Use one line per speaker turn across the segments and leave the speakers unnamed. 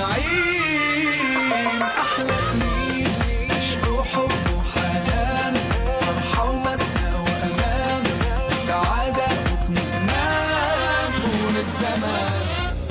أجمعين أحلى سنين عشق وحب وحنان فرحة ومسنى وأمان سعادة واطمئنان طول الزمان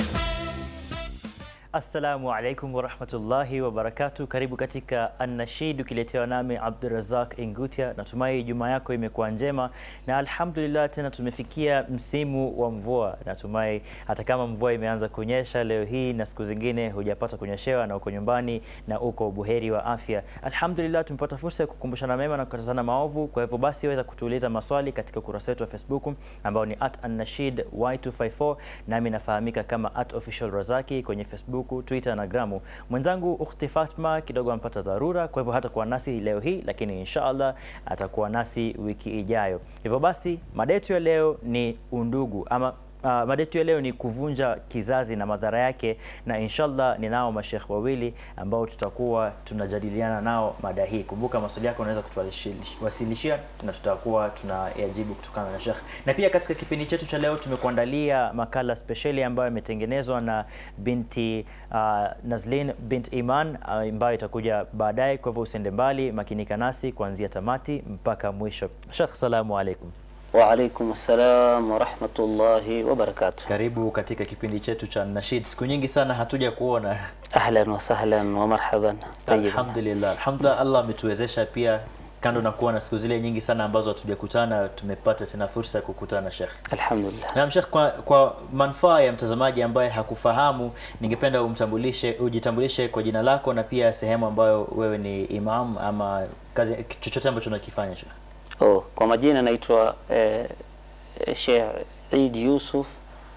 Assalamu alaikum warahmatullahi wabarakatu. Karibu katika Annashid ukiletewa nami Abdurazak Ingutia. Natumai Ijumaa yako imekuwa njema na alhamdulillah, tena tumefikia msimu wa mvua. Natumai hata kama mvua imeanza kunyesha leo hii na siku zingine hujapata kunyeshewa na uko nyumbani na uko buheri wa afya, alhamdulillah, tumepata fursa ya kukumbushana mema na kukatazana maovu. Kwa hivyo basi, weza kutuuliza maswali katika ukurasa wetu wa Facebook ambao ni at Annashid Y254 nami nafahamika kama at official Razaki kwenye Facebook, Twitter na Gramu. Mwenzangu Ukhti Fatma kidogo ampata dharura, kwa hivyo hatakuwa nasi leo hii, lakini inshallah atakuwa nasi wiki ijayo. Hivyo basi mada yetu ya leo ni undugu ama Uh, mada yetu ya leo ni kuvunja kizazi na madhara yake, na inshallah ninao mashekh wawili ambao tutakuwa tunajadiliana nao mada hii. Kumbuka maswali yako unaweza kutuwasilishia na tutakuwa tunayajibu kutokana na shekh. Na pia katika kipindi chetu cha leo tumekuandalia makala spesheli ambayo imetengenezwa na binti uh, Nazlin bint Iman uh, ambayo itakuja baadaye. Kwa hivyo usiende mbali, makinika nasi kuanzia tamati mpaka mwisho. Shekh, salamu alaikum.
Waalaikum assalam warahmatullahi wabarakatuh.
Karibu katika kipindi chetu cha Nashid. Siku nyingi sana hatuja kuona.
Ahlan wa sahlan wa marhaban. Tayyiban.
Alhamdulillah, alhamdulillah, Allah ametuwezesha pia, kando na kuwa na siku zile nyingi sana ambazo hatujakutana, tumepata tena fursa ya kukutana Sheikh.
Alhamdulillah.
Naam Sheikh, kwa, kwa manufaa ya mtazamaji ambaye hakufahamu, ningependa umtambulishe, ujitambulishe kwa jina lako na pia sehemu ambayo wewe ni imam ama kazi chochote ambacho unakifanya Sheikh.
Oh, kwa majina naitwa eh, eh, Sheikh Eid Yusuf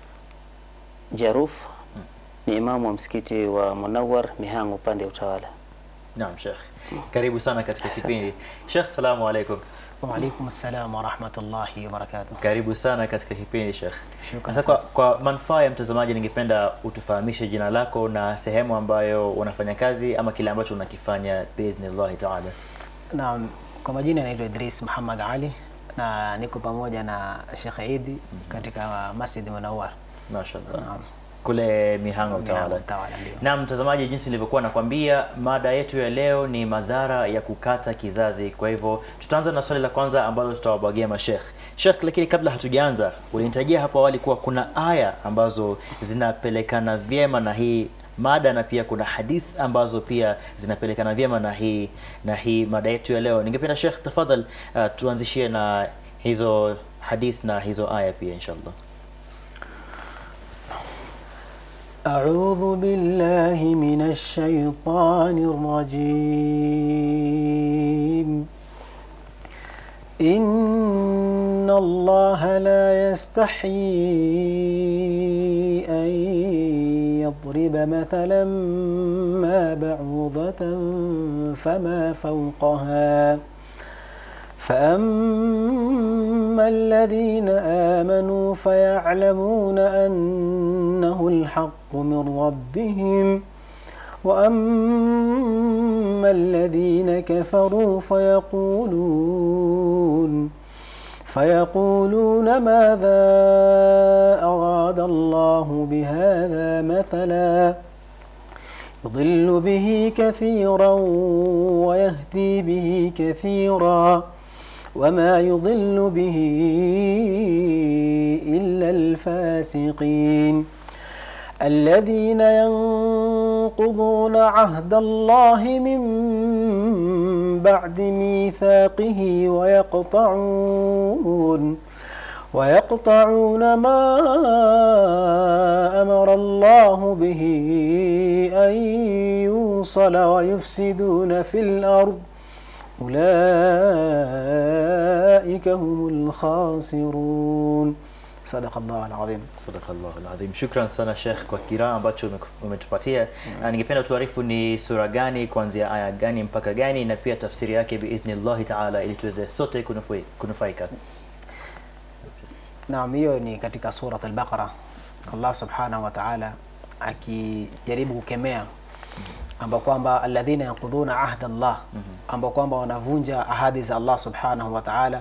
Jaruf ni imamu wa msikiti wa Munawar Mihango upande wa utawala.
Naam Sheikh, karibu sana katika
Asante.
kipindi. Sheikh, salamu alaikum.
Waalaikum assalam warahmatullahi wabarakatuh.
Karibu sana katika kipindi Sheikh.
Shukran
Sasa kwa,
sana.
kwa manufaa ya mtazamaji, ningependa utufahamishe jina lako na sehemu ambayo unafanya kazi ama kile ambacho unakifanya biidhnillahi taala.
Naam, kwa majina naitwa Idris Muhammad Ali na niko pamoja na Sheikh Idi katika Masjid Munawwar.
Mashallah.
Naam.
Kule Mihango utawala.
Mihango Utawala, ndio.
Na mtazamaji, jinsi nilivyokuwa nakwambia, mada yetu ya leo ni madhara ya kukata kizazi. Kwa hivyo tutaanza na swali la kwanza ambalo tutawabwagia mashekh. Sheikh, lakini kabla hatujaanza, ulinitajia hapo awali kuwa kuna aya ambazo zinapelekana vyema na hii mada na pia kuna hadith ambazo pia zinapelekana vyema na hii na hii mada yetu ya leo. Ningependa Sheikh, tafadhal uh, tuanzishie na hizo hadith na hizo aya pia inshallah.
أعوذ بالله من الشيطان الرجيم إن الله لا يستحيي أن يضرب مثلا ما بعوضة فما فوقها فأما الذين آمنوا فيعلمون أنه الحق من ربهم وأما الذين كفروا فيقولون فيقولون ماذا أراد الله بهذا مثلا يضل به كثيرا ويهدي به كثيرا وما يضل به إلا الفاسقين الذين ينقضون عهد الله من بعد ميثاقه ويقطعون ويقطعون ما أمر الله به أن يوصل ويفسدون في الأرض أولئك هم الخاسرون صدق الله العظيم
Sadakallahu alazim. Shukran sana Sheikh kwa kiraa ambacho ume- umetupatia. Na ningependa tuarifu ni sura gani kuanzia aya gani mpaka gani na pia tafsiri yake biidhnillahi taala ili tuweze sote kunufui- kunufaika.
Naam, hiyo ni katika surat al-Baqara. Allah subhanahu wa ta'ala akijaribu kukemea ambao kwamba alladhina yanqudhuna ahda Allah, ambao kwamba wanavunja ahadi za Allah subhanahu wa ta'ala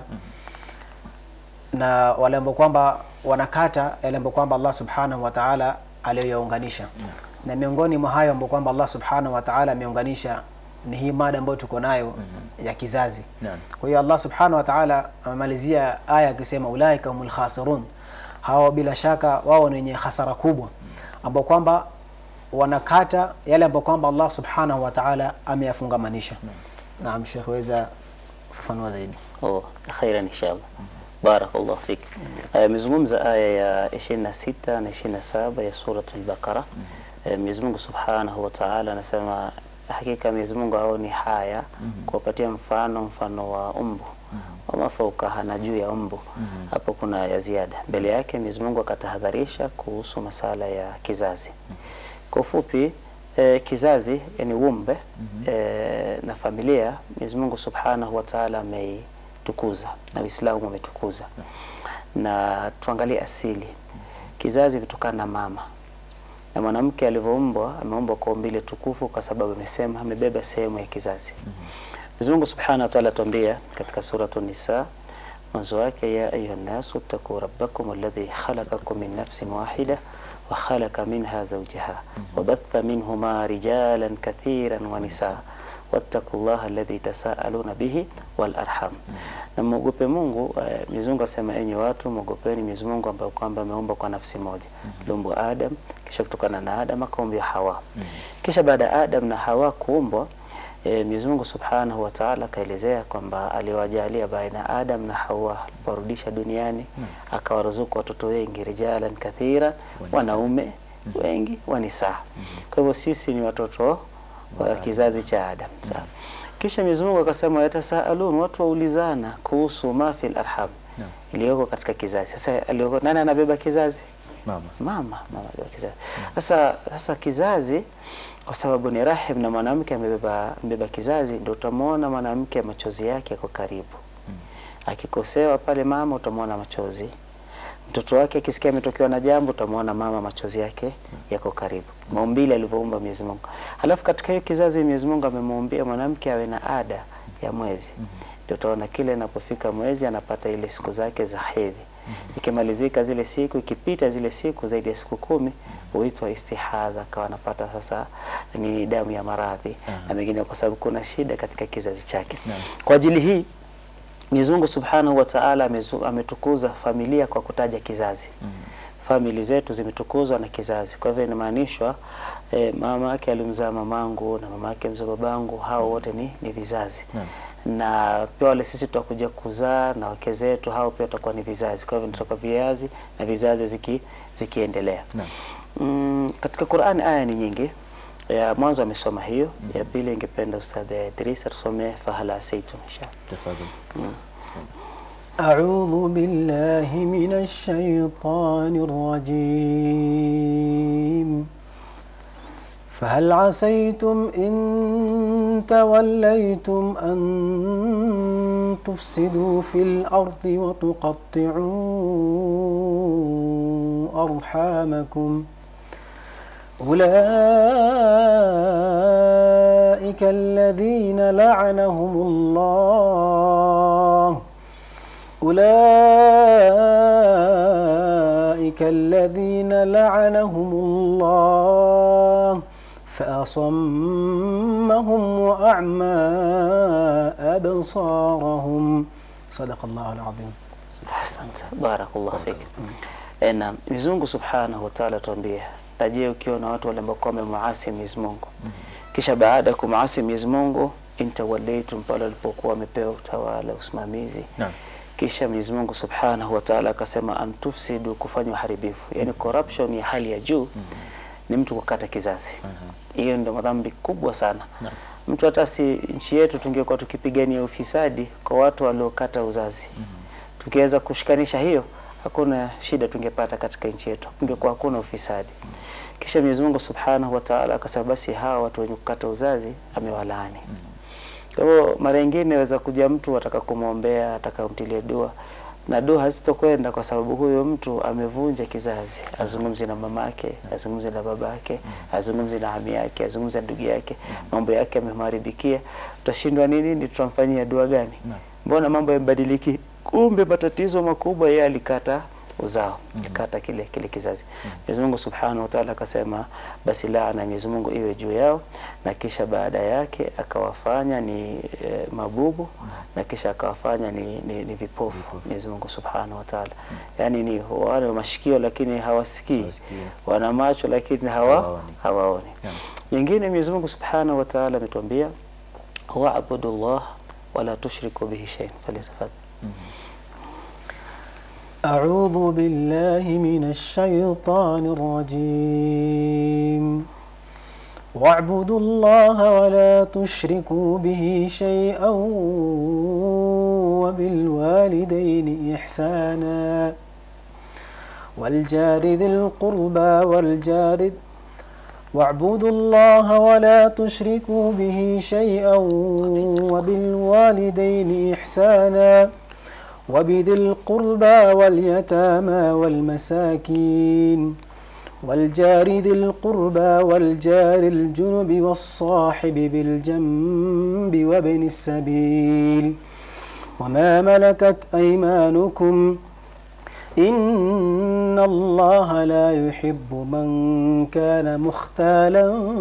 na wale ambao kwamba wanakata yale ambao kwamba Allah subhanahu wa ta'ala aliyoyaunganisha na miongoni mwa hayo ambao kwamba Allah subhanahu wa ta'ala ameunganisha ni hii mada ambayo tuko nayo ya kizazi
Naam.
kwa hiyo Allah subhanahu wa ta'ala amemalizia aya akisema ulaika humul khasirun hao bila shaka wao ni wenye hasara kubwa ambao kwamba wanakata yale ambao kwamba Allah subhanahu wa ta'ala ameyafungamanisha naam Sheikh weza kufafanua zaidi
Oh, khairan inshallah. Barakallahu fik. Amezungumza aya ya 26 na 27 ya surat al-Baqara. Eh, Mwenyezi Mungu Subhanahu wa Ta'ala anasema hakika Mwenyezi Mungu haoni haya kuwapatia mfano mfano wa umbu wama faukaha na juu ya umbu. Hapo kuna ya ziada. Mbele yake Mwenyezi Mungu akatahadharisha kuhusu masala ya kizazi. Kwa ufupi eh, kizazi yani umbe eh, na familia Mwenyezi Mungu Subhanahu wa Ta'ala ameitukuza na Uislamu umetukuza. Na tuangalie asili. Kizazi imetokana na mama. Na mwanamke alivyoumbwa ameumbwa kwa umbile tukufu kwa sababu amesema amebeba sehemu ya kizazi. Mwenyezi Mungu Subhanahu wa Ta'ala atuambia katika suratu Nisa mwanzo wake, ya ayuha nasu ttaquu rabbakum alladhi khalaqakum min nafsin wahida wa khalaqa minha zawjaha wa batha minhuma rijalan kathiran wa nisaa wattaqu llaha alladhi tasaaluna bihi wal arham, na mwogope Mungu. eh, Mwenyezi Mungu asema, enyi watu mwogopeni Mwenyezi Mungu ambaye kwamba ameumba kwa nafsi moja, aliumbwa Adam, kisha kutokana na Adam akaumbwa Hawa, kisha baada ya Adam na Hawa kuumbwa E, Mwenyezi Mungu Subhanahu wa Ta'ala akaelezea kwamba aliwajalia baina Adam na Hawa aliporudisha duniani akawaruzuku watoto wengi rijalan kathira, wanaume wengi wa nisaa. Kwa hivyo sisi ni watoto wa kizazi cha Adam. Sawa. Kisha Mwenyezi Mungu akasema yatasaalun, watu waulizana kuhusu ma fil arham,
Naam.
iliyoko katika kizazi. Sasa aliyoko nani anabeba kizazi?
Mama.
mama mama anabeba kizazi. Sasa sasa kizazi kwa sababu ni rahim na mwanamke amebeba amebeba kizazi, ndio utamwona mwanamke machozi yake yako karibu. Akikosewa pale mama utamwona machozi. Mtoto wake akisikia ametokewa na jambo utamwona mama machozi yake yako karibu. Maumbile alivyoumba Mwenyezi Mungu. Alafu katika hiyo kizazi Mwenyezi Mungu amemuumbia mwanamke awe na ada ya mwezi. Ndio utaona kile inapofika mwezi anapata ile siku zake za hedhi. Ikimalizika zile siku, ikipita zile siku zaidi ya siku kumi huitwa istihadha, akawa anapata sasa ni damu ya maradhi na mengine, kwa sababu kuna shida katika kizazi chake.
Naam.
Kwa ajili hii Mwenyezi Mungu Subhanahu wa Ta'ala amezu- ametukuza familia kwa kutaja kizazi. Famili zetu zimetukuzwa na kizazi. Kwa hivyo inamaanishwa eh, mama yake alimzaa mamangu na mama yake mzaa babangu, hao wote ni, ni vizazi
Naam.
na pia wale sisi tutakuja kuzaa na wake zetu, hao pia watakuwa ni vizazi. Kwa hivyo nitatoka viazi na vizazi ziki, zikiendelea.
Naam.
Mm, katika Qur'ani aya ni nyingi. Ya mwanzo amesoma hiyo, ya pili ingependa Ustadh Idris atusomee fahala asaitum inshallah.
Tafadhali.
أعوذ بالله من الشيطان الرجيم فهل عسيتم إن توليتم أن تفسدوا في الأرض وتقطعوا أرحامكم أولئك الذين لعنهم الله أولئك الذين لعنهم الله فأصمهم وأعمى أبصارهم صدق الله العظيم
Asante, barakallahu fik. Eh, na Mwenyezi Mungu Subhanahu wa Ta'ala tuambia, na je, ukiona watu wale ambao wamemuasi Mwenyezi Mungu kisha baada ya kumuasi Mwenyezi Mungu intawallaitum, pale walipokuwa wamepewa utawala usimamizi
Naam.
kisha Mwenyezi Mungu Subhanahu wa Ta'ala akasema antufsidu, kufanya uharibifu, yani corruption ya hali ya juu ni mtu kukata kizazi. Hiyo ndio madhambi kubwa sana. Mtu hata si nchi yetu tungekuwa tukipigania ufisadi kwa watu waliokata uzazi tukiweza kushikanisha hiyo, hakuna shida tungepata katika nchi yetu, kungekuwa hakuna ufisadi. Kisha Mwenyezi Mungu Subhanahu wa Ta'ala akasema, basi hawa watu wenye kukata uzazi amewalaani. Kwa hivyo mara nyingine waweza kuja mtu ataka kumwombea, ataka kumtilia dua na dua hazitokwenda kwa sababu huyo mtu amevunja kizazi. Azungumzi na mamake, azungumzi na babake, azungumzi na ami yake, azungumzi na ndugu yake, mambo yake yamemharibikia. Tutashindwa nini? Ni tutamfanyia dua gani? Mbona mambo yamebadiliki? Kumbe matatizo makubwa yeye alikata uzao ikata kile kile kizazi Mwenyezi Mungu Subhanahu wa Ta'ala akasema basi laana ya Mwenyezi Mungu iwe juu yao na kisha baada yake akawafanya ni e, mabubu na kisha akawafanya ni, ni, ni vipofu Mwenyezi Mungu Subhanahu wa Ta'ala yani ni wale mashikio lakini hawasikii
Hawasikii.
wana macho lakini hawa
Hawaoni.
hawaoni
Naam.
nyingine Mwenyezi Mungu Subhanahu wa Ta'ala ametuambia wa'budu Allah wala tushriku bihi shay'an falyatafadhal
أعوذ بالله من الشيطان الرجيم واعبدوا الله ولا تشركوا به شيئا وبالوالدين إحسانا والجار ذي القربى والجار واعبدوا الله ولا تشركوا به شيئا وبالوالدين إحسانا وبذي القربى واليتامى والمساكين والجار ذي القربى والجار الجنب والصاحب بالجنب وابن السبيل وما ملكت أيمانكم إن الله لا يحب من كان مختالا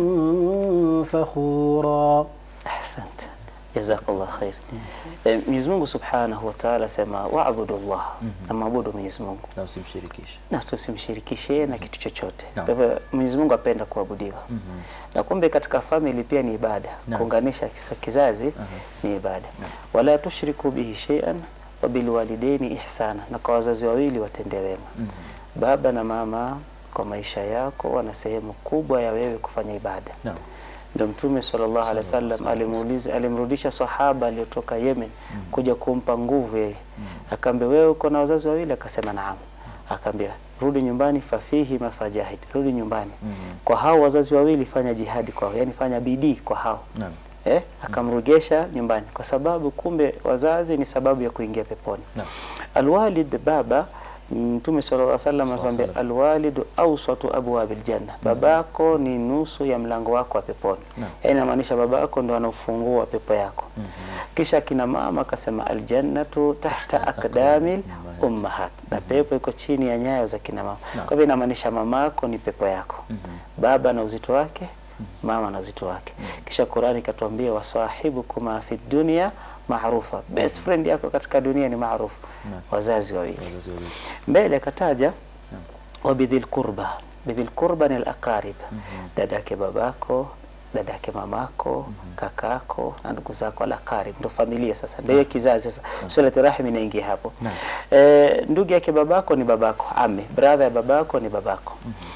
فخورا
Ahsante, jazakallah khair. Eh, Mwenyezi Mungu Subhanahu wa Ta'ala sema waabudu Allah, na maabudu Mwenyezi Mungu
na usimshirikishe.
na tusimshirikishe na kitu chochote.
Naam.
Kwa hivyo Mwenyezi Mungu apenda kuabudiwa. Na kumbe katika family pia ni ibada,
Naam.
kuunganisha kisa- kizazi ni ibada. Wala tushriku bihi shay'an wa bil walidaini ihsana, na kwa wazazi wawili watende wema. Baba na mama kwa maisha yako wana sehemu kubwa ya wewe kufanya ibada.
Naam.
Ndio Mtume sallallahu alaihi wasallam alimuuliza, alimrudisha sahaba aliyotoka Yemen kuja kumpa nguvu yeye, akaambia wewe uko na wazazi wawili? Akasema naam. Akaambia rudi nyumbani, fafihi mafajahid, rudi nyumbani kwa hao wazazi wawili, fanya jihadi kwao, yani fanya bidii kwa hao
Naam.
eh, akamrugesha nyumbani, kwa sababu kumbe wazazi ni sababu ya kuingia peponi.
Naam.
Alwalid, baba Mtume sallallahu alaihi wasallam anatuambia
Sallam.
alwalidu awsatu abwabil janna, babako ni nusu ya mlango wako wa peponi.
Naam.
Yaani inamaanisha babako ndo anafungua pepo yako. Kisha kina mama akasema aljannatu tahta akdamil ummahat, na pepo iko chini ya nyayo za kina mama. Kwa hivyo inamaanisha mamako ni pepo yako, baba na uzito wake mama na uzito wake. Kisha Qurani ikatuambia wasahibukuma fi dunya maarufa, best friend yako katika dunia ni maarufu, wazazi wawili.
Wazazi wawili.
Mbele akataja wabidhil qurba, bidhil qurba ni al-aqarib, dada yake babako, dada yake mamako, kakako na ndugu zako, al-aqarib ndo familia. Sasa ndio hiyo kizazi sasa, silatu rahim inaingia hapo. Eh, ndugu yake babako ni babako, ame brother ya babako ni babako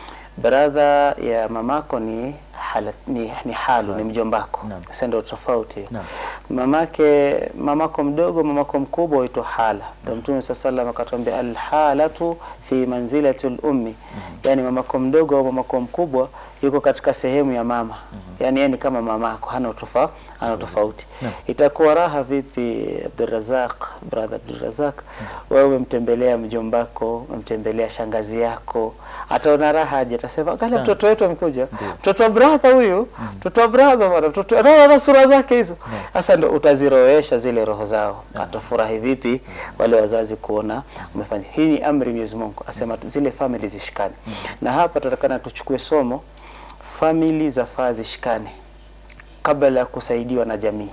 brother ya mamako ni hala, ni, ni halu ni mjombako.
Naam.
Sasa ndio tofauti.
Naam.
Mamake mamako mdogo mamako mkubwa huitwa hala. Ndio Mtume swalla sallam akatuambia alhalatu fi manzilati lummi, yani mamako mdogo au mamako mkubwa yuko katika sehemu ya mama, yani yeye ni kama mamako, hana utofa, hana tofauti. Itakuwa raha vipi Abdurrazaq, brother Abdurrazaq, wewe umemtembelea mjombako, umemtembelea shangazi yako, ataona raha aje? Atasema angalia mtoto wetu amekuja, mtoto wa brother huyu, mtoto wa brother bwana, mtoto anaona sura zake hizo. Sasa ndo utaziroesha zile roho zao, atafurahi vipi wale wazazi kuona umefanya. Hii ni amri Mwenyezi Mungu, asema tu- zile family zishikane, na hapa tutakana tuchukue somo, family zafaa zishikane kabla ya kusaidiwa na jamii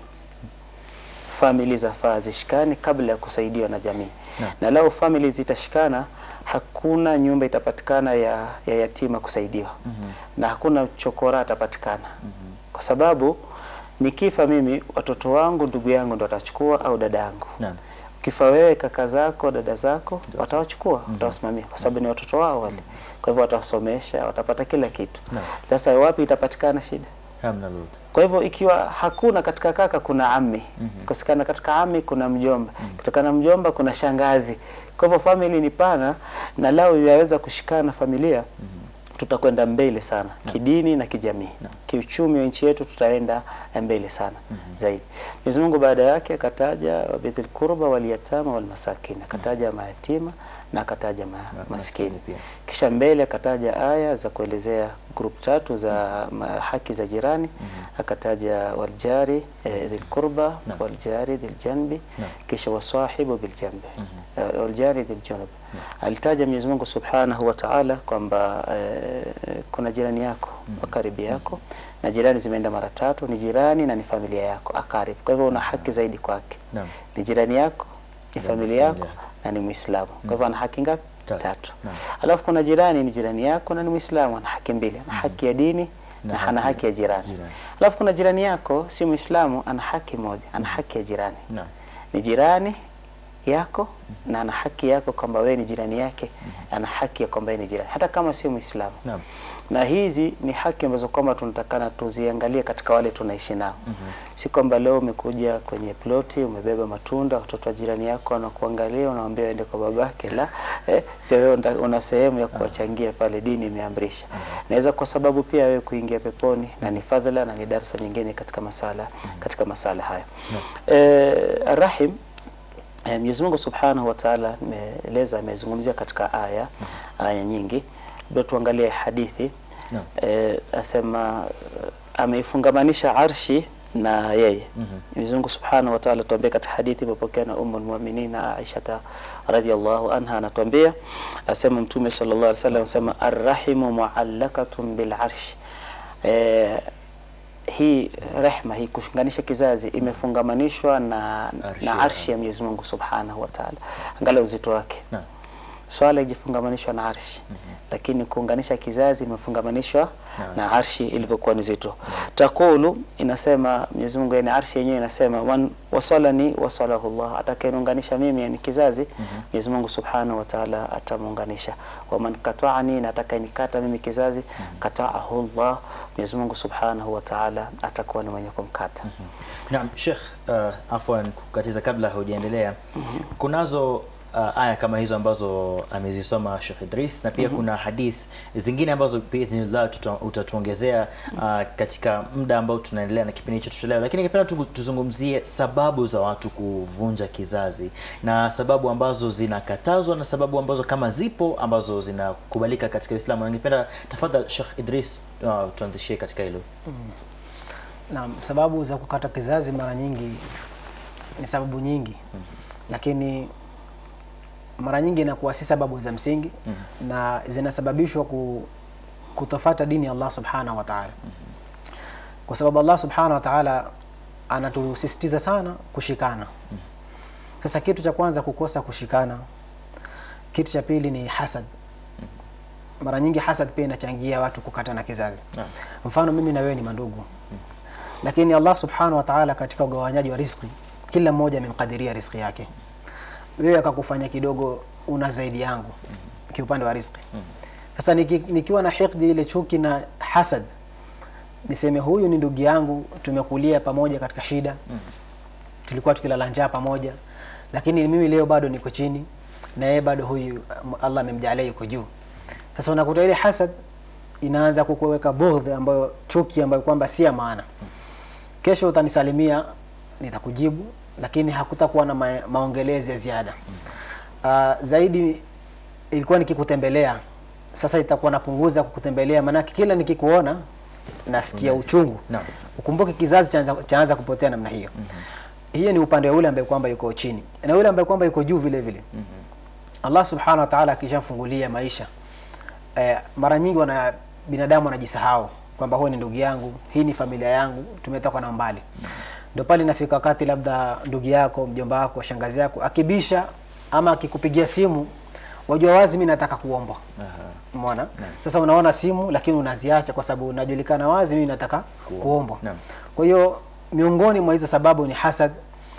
famili zafaa zishikane kabla ya kusaidiwa na jamii na lao famili zitashikana hakuna nyumba itapatikana ya, ya yatima kusaidiwa na hakuna chokora atapatikana kwa sababu nikifa mimi watoto wangu ndugu yangu ndo watachukua au dada yangu
Naam.
ukifa wewe kaka zako dada zako watawachukua watawasimamia kwa sababu ni watoto wao wale kwa hivyo watawasomesha watapata kila kitu
Naam.
sasa wapi itapatikana shida
Hamna lolote.
kwa hivyo ikiwa hakuna katika kaka kuna ami kusikana katika ami kuna mjomba kutokana na mjomba kuna shangazi kwa hivyo family ni pana na lao yaweza kushikana familia tutakwenda mbele sana kidini na kijamii kiuchumi wa nchi yetu tutaenda mbele sana zaidi Mwenyezi Mungu baada yake akataja wabidhil qurba wal yatama wal masakin akataja mayatima na akataja ma, maskini
maskini pia.
kisha mbele akataja aya za kuelezea group tatu za ma, haki za jirani akataja waljari eh, dhil qurba waljari dhil janbi kisha wasahibu bil janbi eh, waljari dhil junub alitaja Mwenyezi Mungu Subhanahu wa Ta'ala kwamba eh, kuna jirani yako wa karibu yako na jirani zimeenda mara tatu, ni jirani na ni familia yako akarib. Kwa hivyo una haki zaidi kwake,
Naam.
ni jirani yako, ni
Jirani,
familia yako
familia.
na ni Muislamu. Kwa hivyo ana haki ngapi?
Tatu.
Tatu.
Naam.
Alafu kuna jirani ni jirani yako na ni Muislamu, ana haki mbili, ana haki ya dini
Na
na ana
haki-
haki ya jirani.
jirani.
Alafu kuna jirani yako si Muislamu, ana haki moja, ana haki ya jirani
Naam.
ni jirani yako na ana haki yako kwamba wewe ni jirani yake, ana haki ya kwamba yeye ni jirani hata kama sio Muislamu.
Naam.
Na hizi ni haki ambazo kwamba tunatakana tuziangalie katika wale tunaishi nao. Si kwamba leo umekuja kwenye ploti umebeba matunda, watoto wa jirani yako wanakuangalia, unawaambia waende kwa babake. La, eh, pia wewe una- una sehemu ya kuwachangia pale, dini imeamrisha. Naweza kwa sababu pia wewe kuingia peponi na ni fadhila na ni darasa nyingine katika masala katika masala haya. Eh, Rahim Eh, Mwenyezi Mungu Subhanahu wa Ta'ala ameeleza amezungumzia katika aya aya nyingi. Ndio tuangalie hadithi.
Naam.
Eh, asema eh, ameifungamanisha arshi na yeye.
Mhm.
Mwenyezi Mungu Subhanahu wa Ta'ala tuambia katika hadithi iliyopokewa na Ummul Mu'minin Aisha radhiyallahu anha anatuambia asema Mtume sallallahu alaihi wasallam asema arrahimu muallakatun bil arsh. Eh, hii rehma hii kushinganisha kizazi imefungamanishwa na,
Arshi
na
ya
arshi ya Mwenyezi Mungu Subhanahu wa Ta'ala. Angalia uzito wake.
Naam.
Swala ijifungamanishwa na arshi lakini kuunganisha kizazi imefungamanishwa
Naam.
na arshi ilivyokuwa ni zito. Takulu inasema Mwenyezi Mungu, yani arshi yenyewe inasema man wasalani wasalahu Allah, atakayeniunganisha mimi yani kizazi Mwenyezi Mungu Subhanahu wa Ta'ala atamuunganisha. Wa man kata'ani, na atakayenikata mimi kizazi kata'ahu Allah, Mwenyezi Mungu Subhanahu wa Ta'ala atakuwa ni mwenye kumkata.
Naam, Sheikh, uh, afwan kukatiza kabla hujaendelea. Kunazo uh, aya kama hizo ambazo amezisoma Sheikh Idris na pia kuna hadith zingine ambazo biidhnillah tuta- utatuongezea uh, katika muda ambao tunaendelea na kipindi chetu cha leo, lakini ningependa tu tuzungumzie sababu za watu kuvunja kizazi na sababu ambazo zinakatazwa na sababu ambazo kama zipo ambazo zinakubalika katika Uislamu. Na Ningependa tafadhali Sheikh Idris uh, tuanzishie katika hilo.
Naam, sababu za kukata kizazi mara nyingi ni sababu nyingi, lakini mara nyingi inakuwa si sababu za msingi na zinasababishwa ku, kutofata dini ya Allah subhanahu wa ta'ala, kwa sababu Allah subhanahu wa ta'ala anatusisitiza sana kushikana. Sasa kitu cha kwanza kukosa kushikana, kitu cha pili ni hasad. Mara nyingi hasad pia inachangia watu kukatana kizazi.
Naam.
Mfano mimi na wewe ni mandugu, lakini Allah subhanahu wa ta'ala katika ugawanyaji wa riziki, kila mmoja amemkadiria riziki yake. Wewe akakufanya kidogo una zaidi yangu kiupande wa riziki. Sasa niki, nikiwa na hikdi ile chuki na hasad, niseme huyu ni ndugu yangu, tumekulia pamoja katika shida, tulikuwa tukilala njaa pamoja, lakini mimi leo bado niko chini na yeye bado huyu um, Allah amemjalia yuko juu. Sasa unakuta ile hasad inaanza kukuweka bughdhi ambayo chuki ambayo kwamba si ya maana. Kesho utanisalimia nitakujibu, lakini hakutakuwa na ma maongelezi ya ziada. Uh, zaidi ilikuwa nikikutembelea, sasa itakuwa napunguza kukutembelea, maanake kila nikikuona nasikia uchungu.
Naam.
Ukumbuke kizazi chaanza, chaanza kupotea namna hiyo. Hiyo ni upande wa yule ambaye kwamba yuko chini na yule ambaye kwamba yuko juu vile vile. Allah subhanahu wa ta'ala akishafungulia maisha eh, mara nyingi wana binadamu wanajisahau kwamba huyu ni ndugu yangu, hii ni familia yangu, tumetoka na mbali. Ndio pale inafika wakati labda ndugu yako, mjomba wako, shangazi yako akibisha ama akikupigia simu, wajua wazi mimi nataka kuomba. Umeona? Sasa unaona simu lakini unaziacha kwa sababu unajulikana wazi mimi nataka kuomba.
Naam.
Kwa hiyo miongoni mwa hizo sababu ni hasad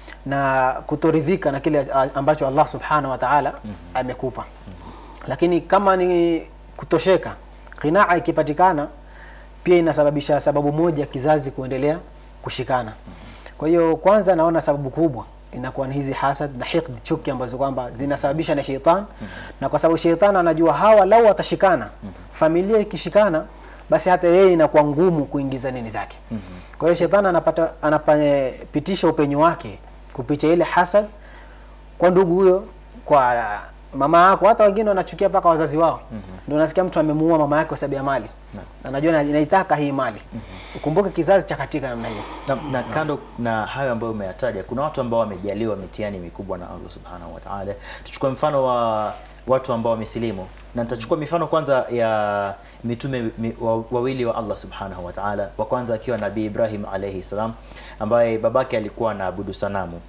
na kutoridhika na kile a- ambacho Allah subhanahu wa ta'ala amekupa. Lakini kama ni kutosheka, qinaa ikipatikana pia inasababisha sababu moja kizazi kuendelea kushikana. Kwa hiyo kwanza naona sababu kubwa inakuwa ni hizi hasad na hiqd, chuki ambazo kwamba zinasababisha na sheitan na kwa sababu sheitan anajua hawa lau watashikana, familia ikishikana, basi hata yeye inakuwa ngumu kuingiza nini zake. Kwa hiyo shetani anapata anapitisha upenyo wake kupitia ile hasad kwa ndugu huyo, kwa mama yako. Hata wengine wanachukia mpaka wazazi wao. Ndio unasikia mtu amemuua mama yake kwa sababu ya mali, anajua na- inaitaka hii mali. Ukumbuke kizazi cha katika namna hiyo.
na, na kando na hayo ambayo umeyataja kuna watu ambao wamejaliwa mitihani mikubwa na Allah subhanahu wa ta'ala. Tuchukue mfano wa watu ambao wamesilimu na nitachukua mifano kwanza ya mitume mi, wa, wawili wa Allah subhanahu wa ta'ala wa kwanza akiwa nabii Ibrahim alayhi salam ambaye babake alikuwa anaabudu sanamu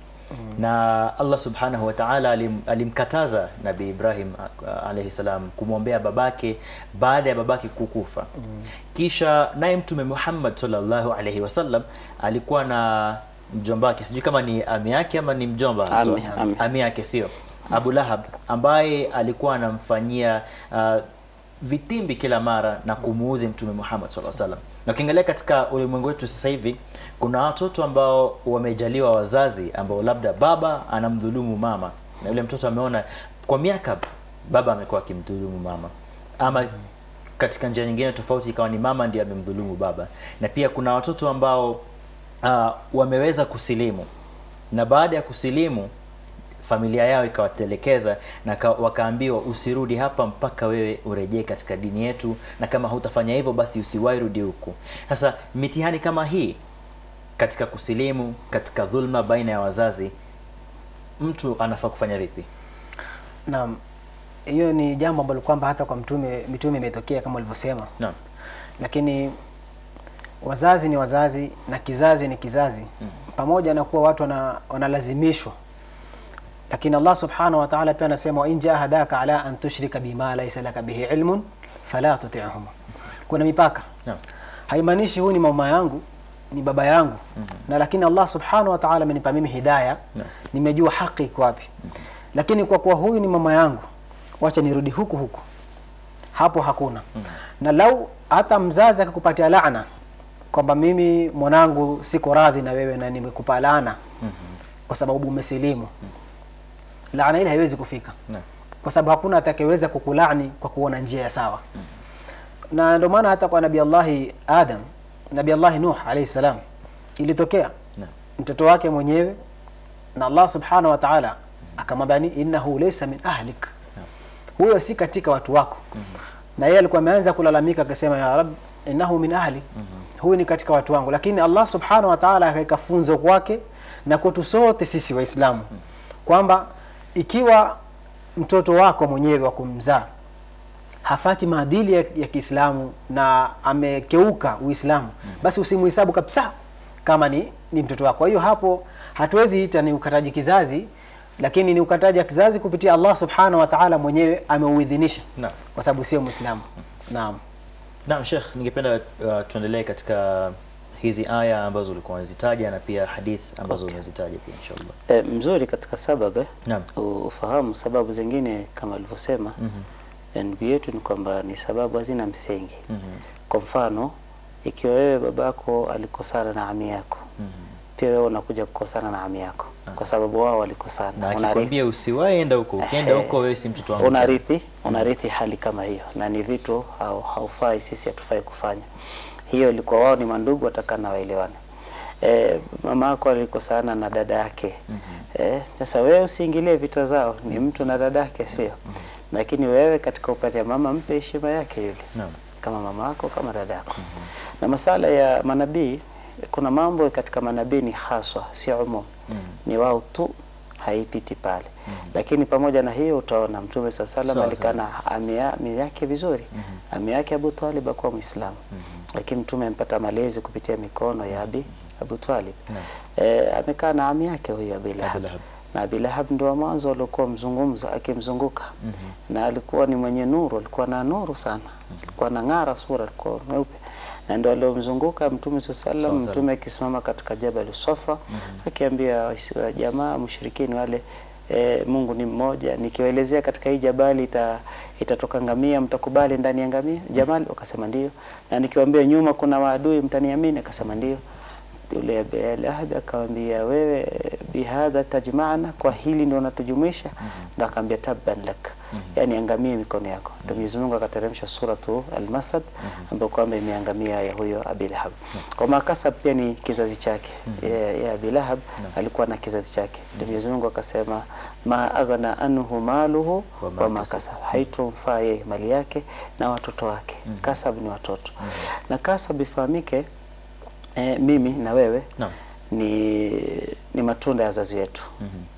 na Allah subhanahu wa ta'ala alim, alimkataza nabii Ibrahim a- alayhi salam kumwombea babake baada ya babake kukufa kisha naye mtume Muhammad sallallahu alayhi wasallam alikuwa na mjomba wake sijui kama ni ami yake ama ni mjomba haswa.
Ami, ami.
ami yake sio Abu Lahab ambaye alikuwa anamfanyia uh, vitimbi kila mara na kumuudhi mtume Muhammad sallallahu alaihi wasallam. Na ukiangalia katika ulimwengu wetu sasa hivi kuna watoto ambao wamejaliwa wazazi ambao labda baba anamdhulumu mama na yule mtoto ameona kwa miaka baba amekuwa akimdhulumu mama ama katika njia nyingine tofauti ikawa ni mama ndiye amemdhulumu baba na pia kuna watoto ambao uh, wameweza kusilimu na baada ya kusilimu familia yao ikawatelekeza na ka, wakaambiwa usirudi hapa mpaka wewe urejee katika dini yetu na kama hutafanya hivyo basi usiwahi rudi huku sasa mitihani kama hii katika kusilimu katika dhulma baina ya wazazi mtu anafaa kufanya vipi
Naam, hiyo ni jambo ambalo kwamba hata kwa mtume mitume imetokea kama ulivyosema,
naam
lakini wazazi ni wazazi na kizazi ni kizazi pamoja na kuwa watu wana, wanalazimishwa lakini Allah subhanahu wa ta'ala pia anasema wa in jahadaka ala an tushrika bima laysa laka bihi ilmun fala tuti'huma kuna mipaka
naam
haimaanishi huyu ni mama yangu ni baba yangu na lakini Allah subhanahu wa ta'ala amenipa mimi hidayah
Naam.
nimejua haki iko wapi lakini kwa kuwa huyu ni mama yangu wacha nirudi huku huku hapo hakuna na lau hata mzazi akakupatia laana kwamba mimi mwanangu siko radhi na wewe na nimekupa laana kwa sababu umesilimu laana ile haiwezi kufika
naam
kwa sababu hakuna atakayeweza kukulani kwa kuona njia ya sawa na ndio maana hata kwa nabii Allahi Adam nabii Allahi Nuh alayhi salam ilitokea
naam
mtoto wake mwenyewe na Allah subhanahu wa ta'ala akamwambia ni innahu laysa min ahlik huyo si katika watu wako na yeye alikuwa ameanza kulalamika akasema ya rab innahu min ahli huyu ni katika watu wangu lakini Allah subhanahu wa ta'ala akaweka funzo kwake na kwetu sote sisi waislamu kwamba ikiwa mtoto wako mwenyewe wa kumzaa hafati maadili ya, ya Kiislamu na amekeuka Uislamu basi usimuhesabu kabisa kama ni, ni mtoto wako. Kwa hiyo hapo hatuwezi ita ni ukataji kizazi, lakini ni ukataji wa kizazi kupitia Allah subhanahu wa ta'ala mwenyewe ameuidhinisha
naam
kwa sababu sio Muislamu. Naam.
Naam Sheikh, ningependa uh, tuendelee katika hizi aya ambazo ulikuwa unazitaja na pia hadith ambazo umezitaja pia inshallah.
E, mzuri katika sababu eh,
Naam.
u- ufahamu sababu zingine kama alivyosema eh, ndugu yetu ni kwamba ni sababu hazina msingi. Kwa mfano, ikiwa wewe babako alikosana na ami yako pia wewe unakuja kukosana na ami yako kwa sababu wao walikosana,
Na
Unarithi-
akikwambia usiwahi enda huko, ukienda
Ehe.
huko wewe si mtoto wangu. tena.
unarithi unarithi hali kama hiyo, na ni vitu hau- haufai, sisi hatufai kufanya hiyo. Ilikuwa wao ni mandugu, watakana waelewane. E, mama yako alikosana na dada yake eh, sasa wewe usiingilie vita zao, ni mtu na dada yake, sio? Lakini wewe katika upande wa mama, mpe heshima yake yule
Naam.
kama mama yako kama dada yako. Na masala ya manabii, kuna mambo katika manabii ni haswa, si umum, ni wao tu, haipiti pale. Lakini pamoja na hiyo utaona Mtume saa salam
Sawa,
alikaa na
sawa.
ami ya- ami yake vizuri. Ami yake Abu Talib akuwa Muislamu, lakini Mtume amepata malezi kupitia mikono ya Abi Abu Talib.
Naam.
Eh, amekaa na ami yake huyu Abi Lahab
Lahab.
na Abi Lahab ndio wa mwanzo aliokuwa mzungumza akimzunguka na alikuwa ni mwenye nuru, alikuwa na nuru sana, alikuwa na ng'ara sura, alikuwa mweupe na ndio aliomzunguka Mtume swalla
Sawa,
sallam.
sawa.
Mtume akisimama katika Jabal Safa akiambia Waisra- jamaa mushrikini wale E, Mungu ni mmoja, nikiwaelezea katika hii jabali ita, itatoka ngamia, mtakubali ndani ya ngamia jamali? Wakasema ndio. Na nikiwaambia nyuma kuna maadui, mtaniamini? Akasema ndio. Yule Abi Lahab akamwambia wewe, bihadha tajmaana, kwa hili ndio unatujumuisha? Ndio akamwambia tabban lak, yani angamie mikono yako. Ndio Mwenyezi Mungu akateremsha suratu Al-Masad ambayo kwamba imeangamia ya huyo Abi Lahab. Kwa makasab pia ni kizazi chake ya, ya Abi Lahab alikuwa na kizazi chake. Ndio Mwenyezi Mungu akasema ma aghna anhu maluhu
Wa ma
wa ma
kasab.
kasab, haitomfaa yeye mali yake na watoto wake. Kasab ni watoto na kasab ifahamike eh, mimi na wewe
Naam.
ni, ni matunda ya wazazi wetu.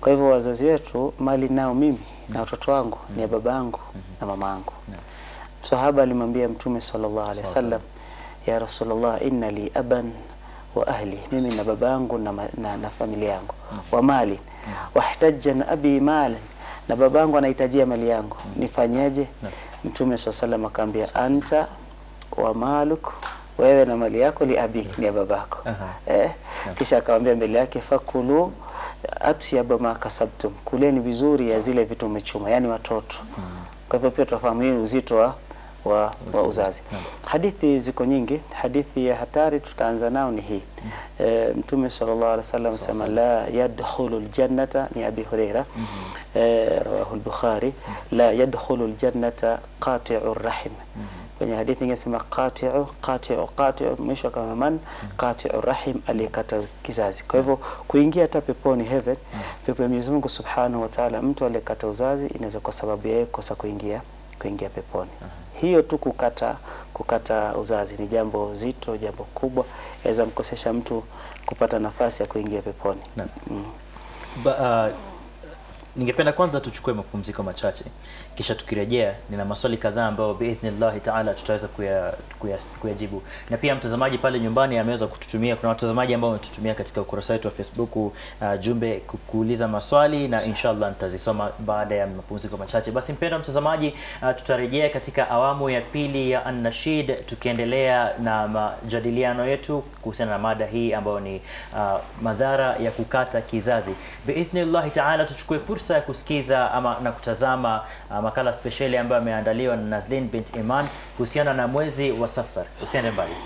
Kwa hivyo wazazi wetu, mali nao mimi na watoto wangu ni ya baba yangu na mama yangu. Sahaba alimwambia Mtume sallallahu alaihi wasallam, ya Rasulullah, inna li aban wa ahli, mimi na baba yangu na, ma- na, na familia yangu wa mali wahtaja na abi malan, na baba yangu anahitajia mali yangu, nifanyaje? Mtume sallallahu alaihi wasallam akaambia anta wa maluk, wewe na mali yako li abik, ni ya babako
Aha.
eh. Kisha akamwambia mbele yake fakulu atyaba ma kasabtum, kuleni vizuri ya zile vitu umechuma, yani watoto. Kwa hivyo pia tunafahamu hii ni uzito wa, wa, wa uzazi. Hadithi ziko nyingi. Hadithi ya hatari tutaanza nao ni hii e, Mtume sallallahu alaihi wasallam sema la yadkhulu aljannata, ni Abi Huraira e, rawahu al-Bukhari, la yadkhulu aljannata qati'u rahim kwenye hadithi ingesema qati'u qati'u qati'u, mwisho kama man qati'u rahim, aliyekata kizazi. Kwa hivyo kuingia hata peponi heaven, pepo ya Mwenyezi Mungu Subhanahu wa Ta'ala, mtu aliyekata uzazi inaweza kwa sababu yeye kosa kuingia kuingia peponi. Hiyo tu kukata kukata uzazi ni jambo zito, jambo kubwa, yaweza mkosesha mtu kupata nafasi ya kuingia peponi.
Naam.
Mm.
Ba, uh, ningependa kwanza tuchukue mapumziko machache kisha tukirejea nina maswali kadhaa ambayo biidhnillahi taala tutaweza kuya- kuya- kuyajibu na pia mtazamaji pale nyumbani ameweza kututumia kuna watazamaji ambao wametutumia katika ukurasa wetu wa facebook uh, jumbe ku- kuuliza maswali na inshallah nitazisoma baada ya mapumziko machache basi mpendwa mtazamaji uh, tutarejea katika awamu ya pili ya annashid tukiendelea na majadiliano yetu kuhusiana na mada hii ambayo ni uh, madhara ya kukata kizazi biidhnillahi taala tuchukue fursa ya kusikiza ama na kutazama uh, makala spesheli ambayo ameandaliwa na Nazlin bint Iman kuhusiana na mwezi wa Safar. Usiende mbali.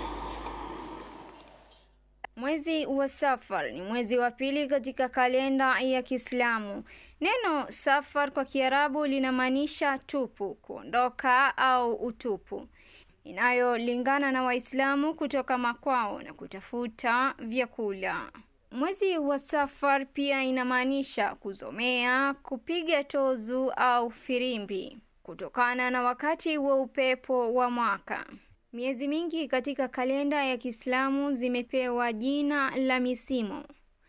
Mwezi wa Safar ni mwezi wa pili katika kalenda ya Kiislamu. Neno Safar kwa Kiarabu linamaanisha tupu, kuondoka au utupu, inayolingana na Waislamu kutoka makwao na kutafuta vyakula. Mwezi wa Safar pia inamaanisha kuzomea, kupiga tozu au firimbi, kutokana na wakati wa upepo wa mwaka. Miezi mingi katika kalenda ya Kiislamu zimepewa jina la misimu,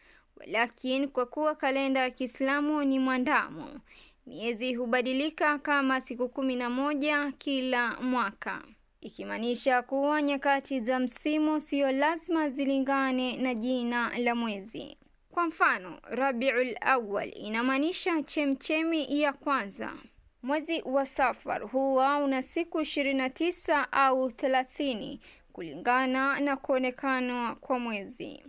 lakini kwa kuwa kalenda ya Kiislamu ni mwandamo, miezi hubadilika kama siku kumi na moja kila mwaka, ikimaanisha kuwa nyakati za msimu siyo lazima zilingane na jina la mwezi. Kwa mfano, Rabiul Awwal inamaanisha chemchemi ya kwanza. Mwezi wa Safar huwa una siku 29 au 30 kulingana na kuonekana kwa mwezi.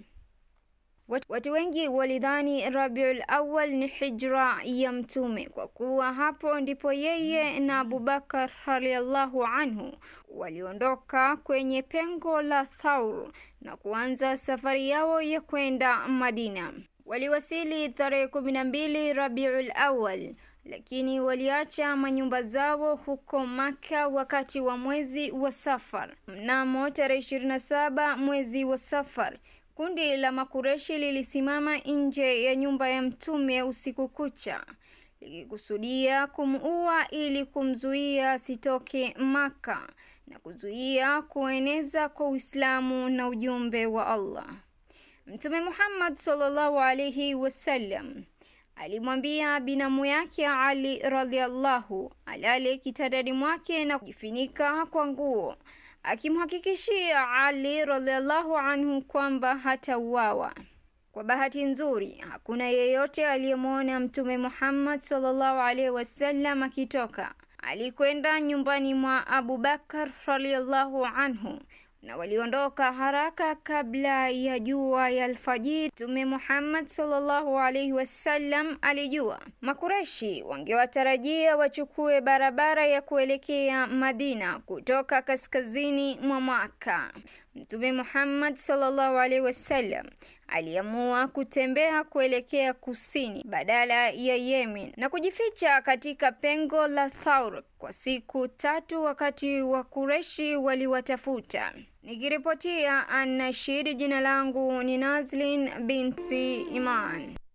Wat- Watu wengi walidhani Rabiul Awwal ni hijra ya Mtume kwa kuwa hapo ndipo yeye na Abubakar radhiallahu anhu waliondoka kwenye pengo la Thaur na kuanza safari yao ya kwenda Madina. Waliwasili tarehe kumi na mbili Rabiul Awwal, lakini waliacha manyumba zao huko Maka wakati wa mwezi wa Safar. Mnamo tarehe 27 mwezi wa Safar, kundi la Makureshi lilisimama nje ya nyumba ya Mtume usiku kucha likikusudia kumuua ili kumzuia asitoke Maka na kuzuia kueneza kwa Uislamu na ujumbe wa Allah. Mtume Muhammad sallallahu alaihi wasallam alimwambia binamu yake Ali radhiallahu alale kitandani mwake na kujifunika kwa nguo, akimhakikishia Ali radhiallahu anhu kwamba hatauawa. Kwa bahati nzuri, hakuna yeyote aliyemwona Mtume Muhammad sallallahu alaihi wasallam akitoka. Alikwenda nyumbani mwa Abu Bakar radhiallahu anhu na waliondoka haraka kabla ya jua ya alfajiri. Mtume Muhammad sallallahu alaihi wasallam alijua Makureshi wangewatarajia wachukue barabara ya kuelekea Madina kutoka kaskazini mwa Maka. Mtume Muhammad sallallahu alaihi wasallam aliamua kutembea kuelekea kusini badala ya Yemen na kujificha katika pengo la Thaur kwa siku tatu wakati wa Kureshi waliwatafuta. Nikiripotia Annashid, jina langu ni Nazlin binti Iman.